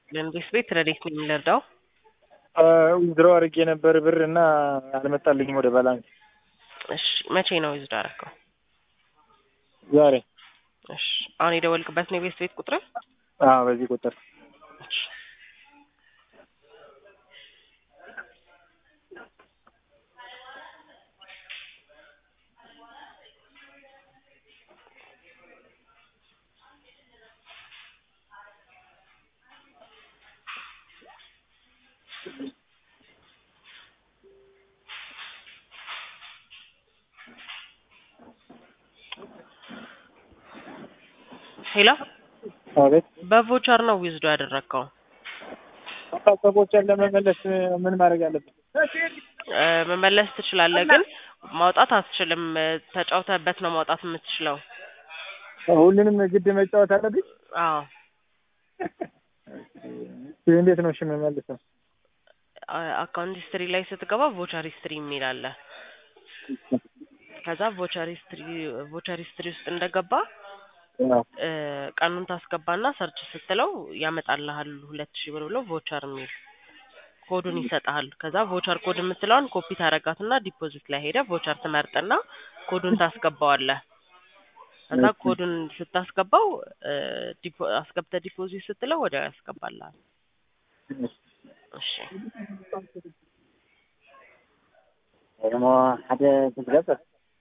ለኢንቨስት ቤት ረዴት ነኝ ልርዳው? ዊዝድሮ አድርጌ ነበር ብር እና አልመጣልኝም ወደ ባላንስ። እሺ መቼ ነው ዊዝድሮ አደረገው? ዛሬ። እሺ አሁን የደወልክበት ነው የኢንቨስት ቤት ቁጥር? አዎ በዚህ ቁጥር እሺ ሄሎ አቤት። በቮቸር ነው ዊዝዶ ያደረግከው? ሰዎችን ለመመለስ ምን ማድረግ አለብን? እ መመለስ ትችላለህ፣ ግን ማውጣት አትችልም። ተጫውተህበት ነው ማውጣት የምትችለው። ሁሉንም ግድ መጫወት አለብኝ? አዎ እንዴት ነው እሺ የምመልሰው? አካውንት ሂስትሪ ላይ ስትገባ ቮቸር ሂስትሪ የሚል አለ። ከዛ ቮቸር ሂስትሪ ቮቸር ሂስትሪ ውስጥ እንደገባ እ ቀኑን ታስገባና ሰርች ስትለው ያመጣልሃል ሁለት ሺህ ብር ብሎ ቮቸር የሚል ኮዱን ይሰጥሃል። ከዛ ቮቸር ኮድ የምትለውን ኮፒ ታረጋትና ዲፖዚት ላይ ሄደ ቮቸር ትመርጥና ኮዱን ታስገባዋለህ። ከዛ ኮዱን ስታስገባው እ ዲፖ አስገብተህ ዲፖዚት ስትለው ወዲያው ያስገባልሃል። እሺ ደግሞ ሓደ ትዝገበር